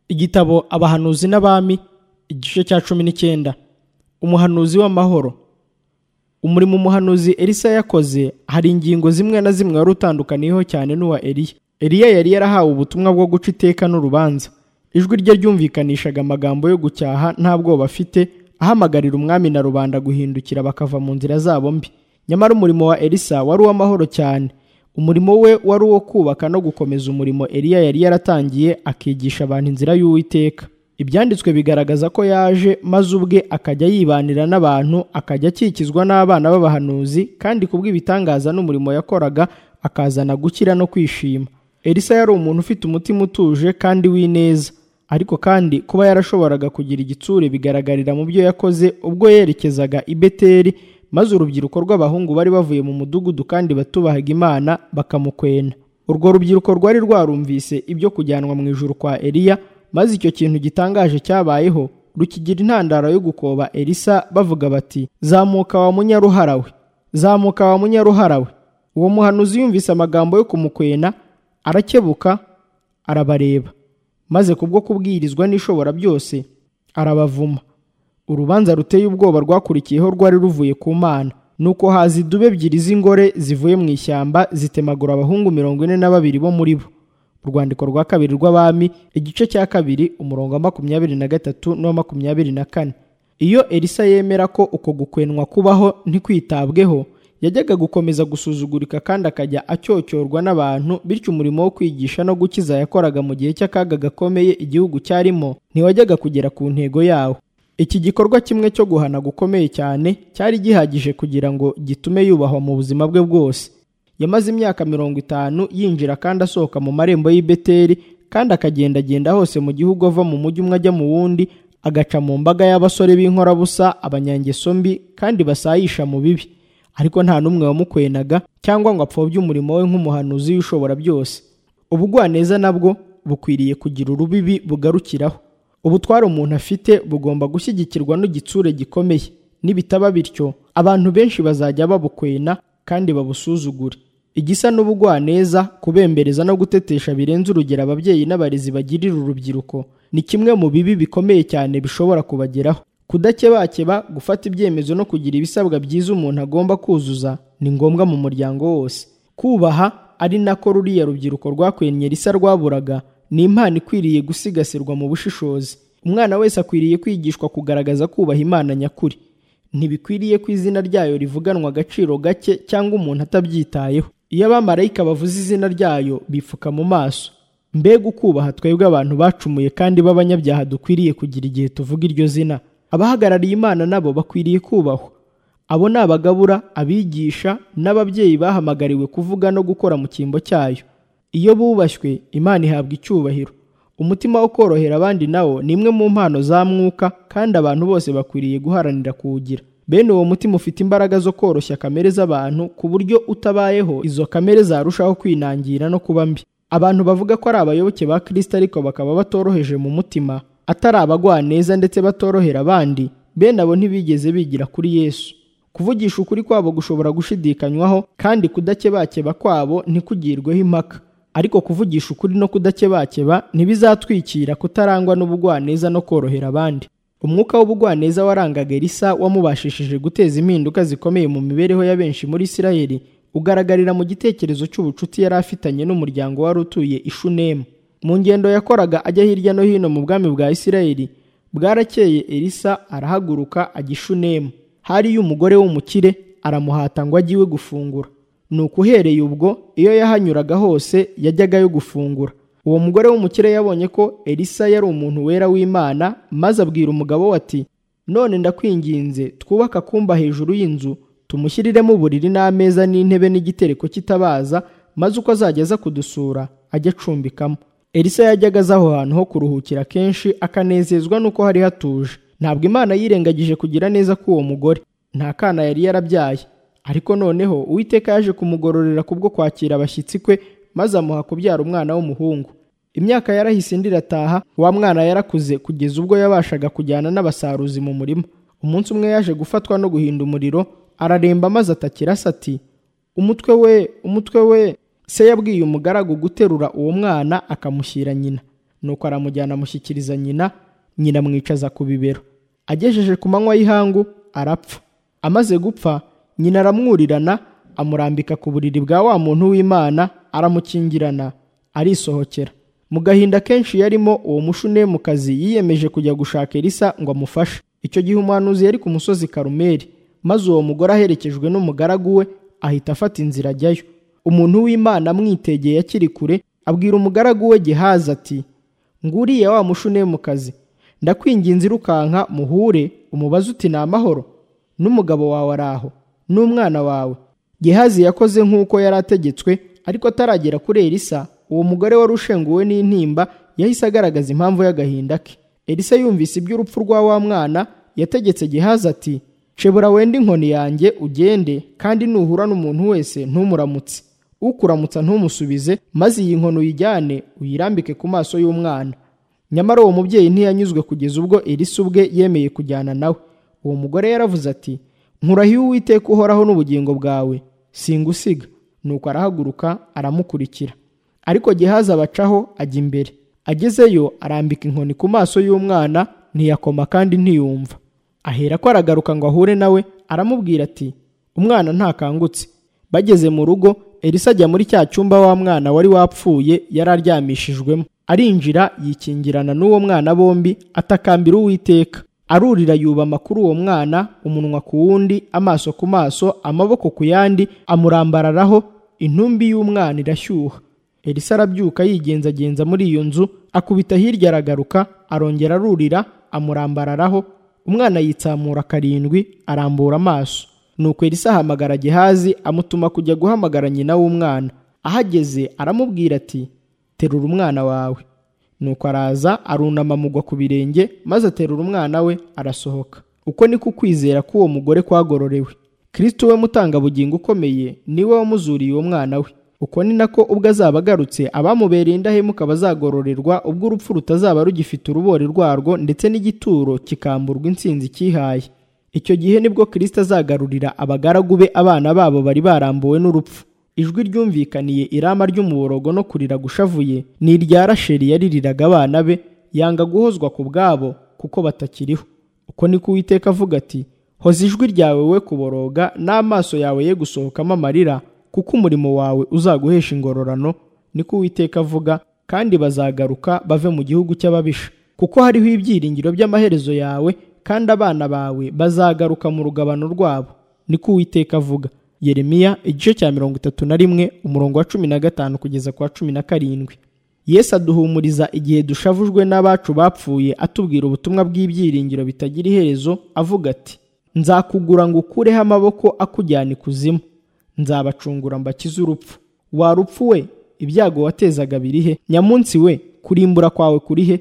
igitabo abahanuzi n'abami igice cya cumi n'icyenda umuhanuzi w'amahoro umurimo umuhanuzi elisa yakoze hari ingingo zimwe na zimwe wari utandukaniyeho cyane n'uwa eliya eliya yari yarahawe ubutumwa bwo guca iteka n'urubanza ijwi rye ryumvikanishaga amagambo yo gucyaha nta bwoba afite ahamagarira umwami na rubanda guhindukira bakava mu nzira zabo mbi nyamara umurimo wa elisa wari uw'amahoro cyane umurimo we wari uwo kubaka no gukomeza umurimo eliya yari yaratangiye akigisha abantu inzira y'uwiteka ibyanditswe bigaragaza ko yaje maze ubwe akajya yibanira n'abantu akajya akikizwa n'abana b'abahanuzi kandi kubw'ibitangaza n'umurimo yakoraga akazana gukira no kwishima elisa yari umuntu ufite umutima utuje kandi w'ineza ariko kandi kuba yarashoboraga kugira igitsure bigaragarira mu byo yakoze ubwo yerekezaga i beteli maze urubyiruko rw'abahungu bari bavuye mu mudugudu kandi batubahaga imana bakamukwena urwo rubyiruko rwari rwarumvise ibyo kujyanwa mu ijuru kwa eliya maze icyo kintu gitangaje cyabayeho rukigira intandaro yo gukoba elisa bavuga bati zamuka wa munyaruhara we zamuka wa munyaruhara we uwo muhanuzi yumvise amagambo yo kumukwena arakebuka arabareba maze kubwo kubwirizwa n'ishobora byose arabavuma urubanza ruteye ubwoba rwakurikiyeho rwari ruvuye ku mana nuko haza idubu ebyiri z'ingore zivuye mu ishyamba zitemagura abahungu mirongo ine na babiri bo muri bo urwandiko rwa kabiri rw'abami igice cya kabiri umurongo wa makumyabiri na gatatu n'uwa makumyabiri na kane iyo elisa yemera ko uko gukwenwa kubaho ntikwitabweho yajyaga gukomeza gusuzugurika kandi akajya acyocyorwa n'abantu bityo umurimo wo kwigisha no gukiza yakoraga mu gihe cy'akaga gakomeye igihugu cyarimo ntiwajyaga kugera ku ntego yawo iki gikorwa kimwe cyo guhana gukomeye cyane cyari gihagije kugira ngo gitume yubahwa mu buzima bwe bwose yamaze imyaka mirongo itanu yinjira kandi asohoka mu marembo y'i Beteli kandi akagendagenda hose mu gihugu ava mu mujyi umwe ajya mu wundi agaca mu mbaga y'abasore b'inkorabusa abanyangeso mbi kandi basayisha mu bibi ariko nta n'umwe wamukwenaga cyangwa ngo apfobye umurimo we nk'umuhanuzi w'ishobora byose ubugwaneza nabwo bukwiriye kugira urubibi bugarukiraho ubutware umuntu afite bugomba gushyigikirwa n'igitsure gikomeye nibitaba bityo abantu benshi bazajya babukwena kandi babusuzugure igisa n'ubugwaneza kubembereza no gutetesha birenze urugero ababyeyi n'abarezi bagirira urubyiruko ni kimwe mu bibi bikomeye cyane bishobora kubageraho kudakebakeba gufata ibyemezo no kugira ibisabwa byiza umuntu agomba kuzuza ni ngombwa mu muryango wose kubaha ari nako ruriya rubyiruko rwakwennye risa rwaburaga ni impano ikwiriye gusigasirwa mu bushishozi umwana wese akwiriye kwigishwa kugaragaza kubaha imana nyakuri ntibikwiriye ko izina ryayo rivuganwa agaciro gake cyangwa umuntu atabyitayeho iyo abamarayika bavuze izina ryayo bipfuka mu maso mbega ukubaha twebwe abantu bacumuye kandi b'abanyabyaha dukwiriye kugira igihe tuvuga iryo zina abahagarariye imana nabo bakwiriye kubahwa abo ni abagabura abigisha n'ababyeyi bahamagariwe kuvuga no gukora mu cyimbo cyayo iyo bubashywe imana ihabwa icyubahiro umutima wo korohera abandi nawo ni imwe mu mpano za mwuka kandi abantu bose bakwiriye guharanira kuwugira bene uwo mutima ufite imbaraga zo koroshya kamere z'abantu ku buryo utabayeho izo kamere zarushaho kwinangira no kuba mbi abantu bavuga ko ari abayoboke ba kirisita ariko bakaba batoroheje mu mutima atari abagwaneza ndetse batorohera abandi bene abo ntibigeze bigira kuri yesu kuvugisha ukuri kwabo gushobora gushidikanywaho kandi kudakebakeba kwabo ntikugirweho impaka ariko kuvugisha ukuri no kudakebakeba ntibizatwikira kutarangwa n'ubugwaneza no korohera abandi umwuka w'ubugwaneza warangaga elisa wamubashishije guteza impinduka zikomeye mu mibereho ya benshi muri isirayeli ugaragarira mu gitekerezo cy'ubucuti yari afitanye n'umuryango wari utuye ishunemu mu ngendo yakoraga ajya hirya no hino mu bwami bwa isirayeli bwarakeye elisa arahaguruka ajya ishunemu hariyo umugore w'umukire aramuhata ngo ajye iwe gufungura ni ukuhereye ubwo iyo yahanyuraga hose yajyaga yo gufungura uwo mugore w'umukire yabonye ko elisa yari umuntu wera w'imana maze abwira umugabo we ati none ndakwinginze twubake akumba hejuru y'inzu tumushyiriremo uburiri n'ameza n'intebe n'igitereko cy'itabaza maze uko azajya aza kudusura ajye acumbikamo elisa yajyaga aza aho hantu ho kuruhukira kenshi akanezezwa n'uko hari hatuje ntabwo imana yirengagije kugira neza k'uwo mugore nta kana yari yarabyaye ariko noneho uwiteka yaje kumugororera kubwo kwakira abashyitsi kwe maze amuha kubyara umwana w'umuhungu imyaka yarahise indi irataha wa mwana yarakuze kugeza ubwo yabashaga kujyana n'abasaruzi mu murima umunsi umwe yaje gufatwa no guhinda umuriro araremba maze atakira asa ati umutwe we umutwe we se yabwiye umugaragu guterura uwo mwana akamushyira nyina nuko aramujyana amushyikiriza nyina nyina amwicaza ku bibero agejeje ku manywa y'ihangu arapfa amaze gupfa nyina aramwurirana amurambika ku buriri bwa wa muntu w'imana aramukingirana arisohokera mu gahinda kenshi yarimo uwo mushunemukazi yiyemeje kujya gushaka elisa ngo amufashe icyo gihe umuhanuzi yari ku musozi karumeri maze uwo mugore aherekejwe n'umugaragu we ahita afata inzira ajyayo umuntu w'imana amwitegeye akiri kure abwira umugaragu we gehazi ati nguriya wa mushunemukazi ndakwinginze irukanka muhure umubaze uti ni amahoro n'umugabo wawe ari aho n'umwana wawe gehazi yakoze nk'uko yari ategetswe ariko ataragera kuri elisa uwo mugore wari ushenguwe n'intimba yahise agaragaza impamvu y'agahinda ke elisa yumvise iby'urupfu rwa wa mwana yategetse gehazi ati shebura wende inkoni yanjye ugende kandi nuhura n'umuntu wese numuramutse ukuramutsa ntumusubize maze iyi nkoni uyijyane uyirambike ku maso y'umwana nyamara uwo mubyeyi ntiyanyuzwe kugeza ubwo elisa ubwe yemeye kujyana nawe uwo mugore yaravuze ati nkurahiye uwiteka uhoraho n'ubugingo bwawe singusiga nuko arahaguruka aramukurikira ariko gehazi abacaho ajya imbere agezeyo arambika inkoni ku maso y'umwana ntiyakoma kandi ntiyumva ahera ko aragaruka ngo ahure nawe aramubwira ati umwana ntakangutse bageze mu rugo elisa ajya muri cya cyumba wa mwana wari wapfuye yari aryamishijwemo arinjira yikingirana n'uwo mwana bombi atakambira uwiteka arurira yubama kuri uwo mwana umunwa ku wundi amaso ku maso amaboko ku yandi amurambararaho intumbi y'umwana irashyuha elisa arabyuka yigenzagenza muri iyo nzu akubita hirya aragaruka arongera arurira amurambararaho umwana yitsamura karindwi arambura amaso nuko elisa ahamagara gehazi amutuma kujya guhamagara nyina w'umwana ahageze aramubwira ati terura umwana wawe nuko araza arunama amugwa ku birenge maze aterura umwana we arasohoka uko niko ukwizera k'uwo mugore kwagororewe kristo we mutangabugingo ukomeye niwe wamuzuriye uwo mwana we uko ni nako ubwo azaba agarutse abamubereye indahemuka bazagororerwa ubwo urupfu rutazaba rugifite urubori rwarwo ndetse n'igituro kikamburwa intsinzi cyihaye icyo gihe nibwo kristo azagarurira abagaragu be abana babo bari barambuwe n'urupfu ijwi ryumvikaniye irama ry'umuborogo no kurira gushavuye ni irya rasheli yaririraga abana be yanga guhozwa ku bwabo kuko batakiriho uko niko uwiteka avuga ati hoza ijwi ryawe we kuboroga n'amaso yawe ye gusohokamo amarira kuko umurimo wawe uzaguhesha ingororano niko uwiteka avuga kandi bazagaruka bave mu gihugu cy'ababisha kuko hariho ibyiringiro by'amaherezo yawe kandi abana bawe bazagaruka mu rugabano rwabo niko uwiteka avuga yeremiya igice cya mirongo itatu na rimwe umurongo wa cumi na gatanu kugeza ku wa cumi na karindwi yesu aduhumuriza igihe dushavujwe n'abacu bapfuye atubwira ubutumwa bw'ibyiringiro bitagira iherezo avuga ati nzakugura ngo ukureho amaboko akujyana ikuzimu nzabacungura mbakize urupfu wa rupfu we ibyago watezaga birihe nyamunsi we kurimbura kwawe kurihe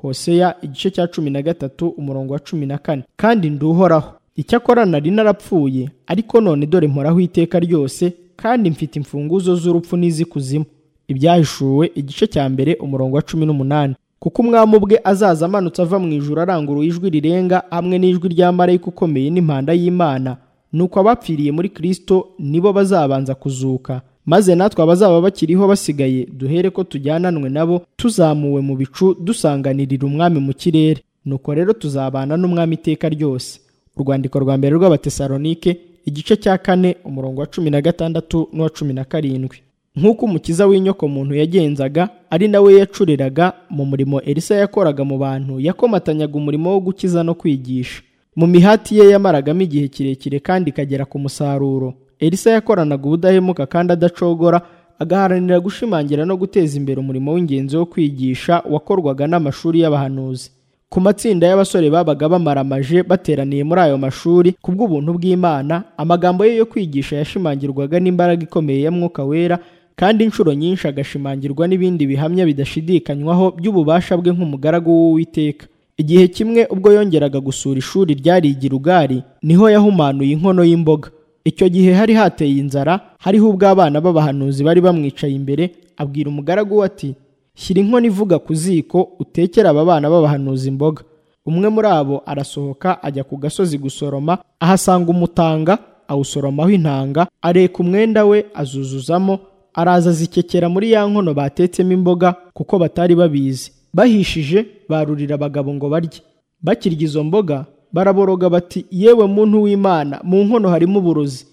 hoseya igice cya cumi na gatatu umurongo wa cumi na kane kandi nduhoraho icyakora nari narapfuye ariko none dore mporaho iteka ryose kandi mfite imfunguzo z'urupfu n'iz'ikuzimu ibyahishuwe igice cya mbere umurongo wa cumi n'umunani kuko umwami ubwe azaza amanutse ava mu ijuru aranguruye ijwi rirenga hamwe n'ijwi rya marayika ukomeye n'impanda y'imana nuko abapfiriye muri kristo nibo bazabanza kuzuka maze natwe abazaba bakiriho basigaye duhere ko tujyananwe nabo tuzamuwe mu bicu dusanganirira umwami mu kirere nuko rero tuzabana n'umwami iteka ryose urwandiko rwa mbere rw'abatesalonike igice cya kane umurongo wa cumi na gatandatu n'uwa cumi na karindwi nk'uko umukiza w'inyokomuntu yagenzaga ari nawe yacuriraga mu murimo elisa yakoraga mu bantu yakomatanyaga umurimo wo gukiza no kwigisha mu mihati ye yamaragamo igihe kirekire kandi ikagera ku musaruro elisa yakoranaga ubudahemuka kandi adacogora agaharanira gushimangira no guteza imbere umurimo w'ingenzi wo kwigisha wakorwaga n'amashuri y'abahanuzi ku matsinda y'abasore babaga bamaramaje bateraniye muri ayo mashuri kubw'ubuntu bw'imana amagambo ye yo kwigisha yashimangirwaga n'imbaraga ikomeye ya mwuka wera kandi inshuro nyinshi agashimangirwa n'ibindi bihamya bidashidikanywaho by'ububasha bwe nk'umugaragu w'uwiteka igihe kimwe ubwo yongeraga gusura ishuri ryari i Gilugari niho yahumanuye inkono y'imboga icyo gihe hari hateye inzara hariho ubwo abana b'abahanuzi bari bamwicaye imbere abwira umugaragu we ati shyira inkono ivuga ku ziko utekere aba bana b'abahanuzi imboga umwe muri abo arasohoka ajya ku gasozi gusoroma ahasanga umutanga awusoromaho intanga areka umwenda we azuzuzamo araza azikekera muri ya nkono batetsemo imboga kuko batari babizi bahishije barurira abagabo ngo barye bakirya izo mboga baraboroga bati yewe muntu w'imana mu nkono harimo uburozi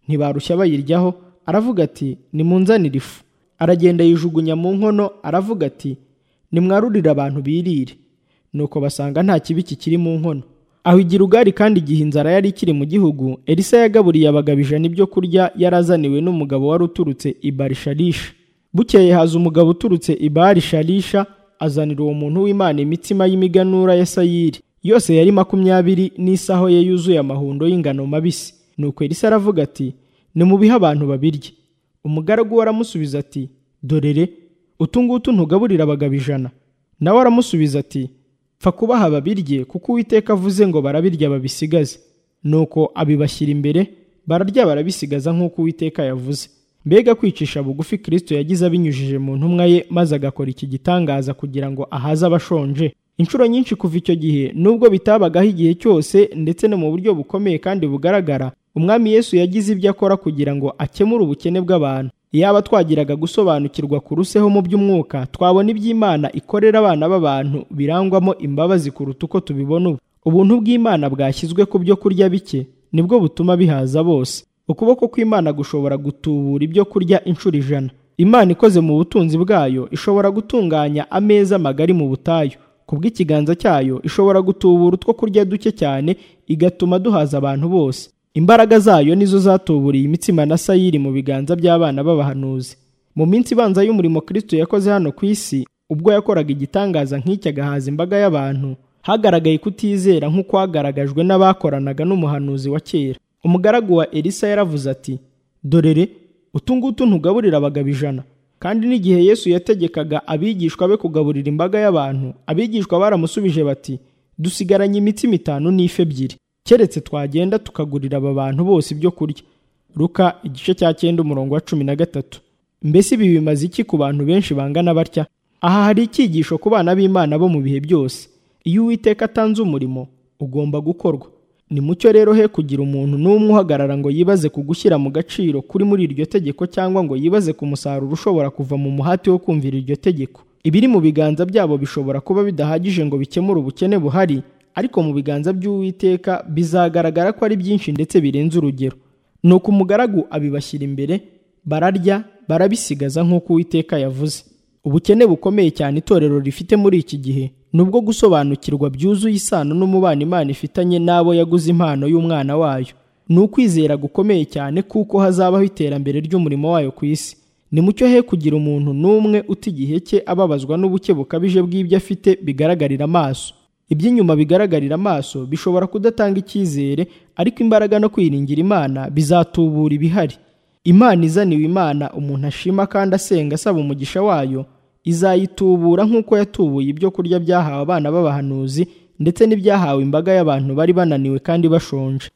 ntibarushya bayiryaho aravuga ati nimunzanire ifu aragenda yijugunya mu nkono aravuga ati nimwarurire abantu birire nuko basanga nta kibi kikiri mu nkono aho igira ugari kandi igihe inzara yari ikiri mu gihugu elisa yagaburiye abagabo ijana ibyo kurya yarazaniwe n'umugabo wari uturutse i barisharisha bukeye haza umugabo uturutse i barisharisha azanira uwo muntu w'imana imitsima y'imiganura ya sayiri yose yari makumyabiri n'isaho ye yuzuye amahundo y'ingano mabisi nuko elisa aravuga ati nimubihe abantu babirye umugaragu we aramusubiza ati dorere utu ngutu ntugaburira abagabo ijana nawe aramusubiza ati pfa kubaha babirye kuko uwiteka avuze ngo barabirya babisigaze nuko abibashyira imbere bararya barabisigaza nk'uko uwiteka yavuze mbega kwicisha bugufi kirisito yagize abinyujije mu ntumwa ye maze agakora iki gitangaza kugira ngo ahaze abashonje inshuro nyinshi kuva icyo gihe nubwo bitabagaho igihe cyose ndetse no mu buryo bukomeye kandi bugaragara umwami yesu yagize ibyo akora kugira ngo akemure ubukene bw'abantu iyaba twagiraga gusobanukirwa kuruseho mu by'umwuka twabona iby'imana ikorera abana b'abantu birangwamo imbabazi kuruta uko tubibona ubu ubuntu bw'imana bwashyizwe ku byo kurya bike nibwo butuma bihaza bose ukuboko kw'imana gushobora gutubura ibyo kurya inshuro ijana imana ikoze mu butunzi bwayo ishobora gutunganya ameza magari mu butayu kubw'ikiganza cyayo ishobora gutubura utwo kurya duke cyane igatuma duhaza abantu bose imbaraga zayo nizo zatuburiye imitsima na sayiri mu biganza by'abana b'abahanuzi mu minsi ibanza y'umurimo kristo yakoze hano ku isi ubwo yakoraga igitangaza nk'iki agahaza imbaga y'abantu hagaragaye kutizera nk'ukwagaragajwe n'abakoranaga n'umuhanuzi wa kera umugaragu wa elisa yaravuze ati dorere utu ngutu ntugaburira abagabo ijana kandi n'igihe yesu yategekaga abigishwa be kugaburira imbaga y'abantu abigishwa baramusubije bati dusigaranye imitsima itanu n'ife ebyiri keretse twagenda tukagurira aba bantu bose ibyo kurya ruka igice cya cyenda umurongo wa cumi na gatatu mbese ibi bimaze iki ku bantu benshi bangana batya aha hari icyigisho ku bana b'imana bo mu bihe byose iyo uwiteka atanze umurimo ugomba gukorwa ni mucyo rero he kugira umuntu n'umwe uhagarara ngo yibaze ku gushyira mu gaciro kuri muri iryo tegeko cyangwa ngo yibaze ku musaruro ushobora kuva mu muhati wo kumvira iryo tegeko ibiri mu biganza byabo bishobora kuba bidahagije ngo bikemure ubukene buhari ariko mu biganza by'uwiteka bizagaragara ko ari byinshi ndetse birenze urugero nuko umugaragu abibashyira imbere bararya barabisigaza nk'uko uwiteka yavuze ubukene bukomeye cyane itorero rifite muri iki gihe ni ubwo gusobanukirwa byuzuye isano n'umubano imana ifitanye n'abo yaguze impano y'umwana wayo ni ukwizera gukomeye cyane kuko hazabaho iterambere ry'umurimo wayo ku isi ni mucyo he kugira umuntu n'umwe uta igihe cye ababazwa n'ubuke bukabije bw'ibyo afite bigaragarira amaso iby'inyuma bigaragarira amaso bishobora kudatanga icyizere ariko imbaraga no kwiringira imana bizatubura ibihari imana izaniwe imana umuntu ashima kandi asenga asaba umugisha wayo izayitubura nk'uko yatubuye ibyo kurya byahawe abana b'abahanuzi ndetse n'ibyahawe imbaga y'abantu bari bananiwe kandi bashonje